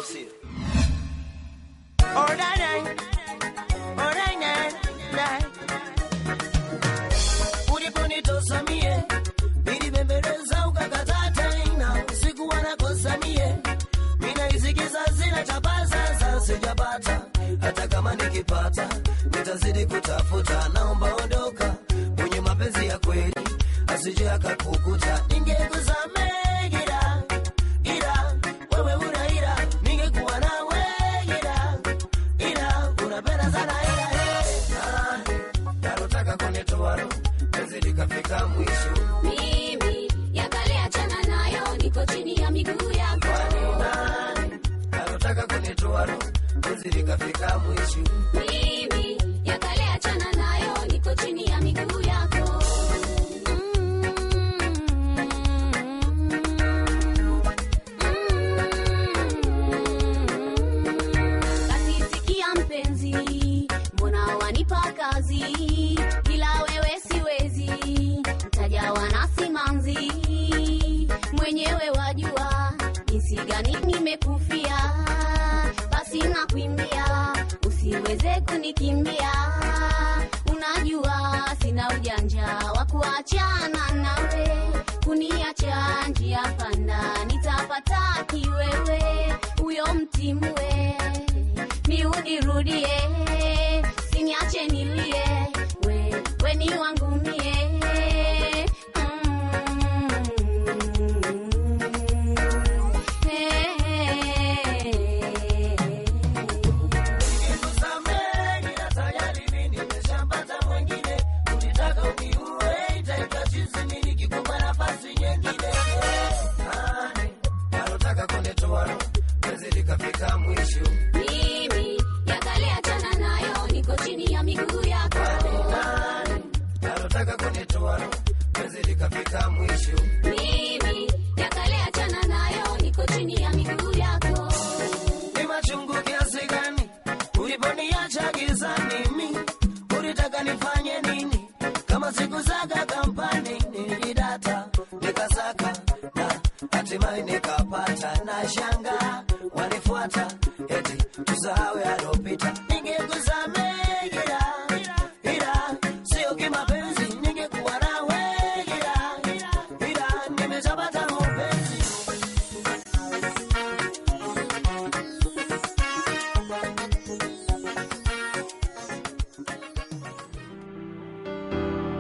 sio? uliponitosa mie nilibembeleza ukakataa tena sikuwa nakosa mie minaisikiza zina chapa sasa sijapata hata kama nikipata nitazidi kutafuta naomba ondoka kwenye mapenzi ya kweli asije akakukuta ningekusamehe ila ila wewe una ila ningekuwa nawe ila ila unapenda sana ila hey. ah, nalotaka kunitoa roho penzi likafika mwisho Mimi ya kale achana nayo, niko chini ya miguu yako. nalotaka kunitoa roho penzi likafika mwisho Mimi ya kale achana nayo, niko chini ya miguu yako. Kasisikia mpenzi, mbona wanipa kazi, ila wewe siwezi, mtajawa na simanzi, mwenyewe wajua jinsi gani nimekufia, basi nakuimbia, usiweze kunikimbia, unajua sina ujanja wa kuachana nawe, kuniacha njia panda, nitapata kiwewe, huyo mtimwe niudirudie, siniache nilie, we, we ni wangu mie Nikusamehe, ila tayari mimi nimeshapata mwengine. Ulitaka uniue, itaitwa chizi, mimi nikikupa nafasi nyingine. Ah, nalotaka kunitoa roho, penzi likafika mwisho. Mimi ya kale achana nayo, niko chini ya miguu yako. nalotaka kunitoa roho, penzi likafika mwisho. Mimi ya kale achana nayo, niko chini ya miguu yako. Ni machungu kiasi gani uliponiacha gizani? Mi ulitaka nifanye nini? Kama siku zaka kampani nilidata nikasaka na hatimaye nikapata, na shanga wanifuata eti tusahau yalopita.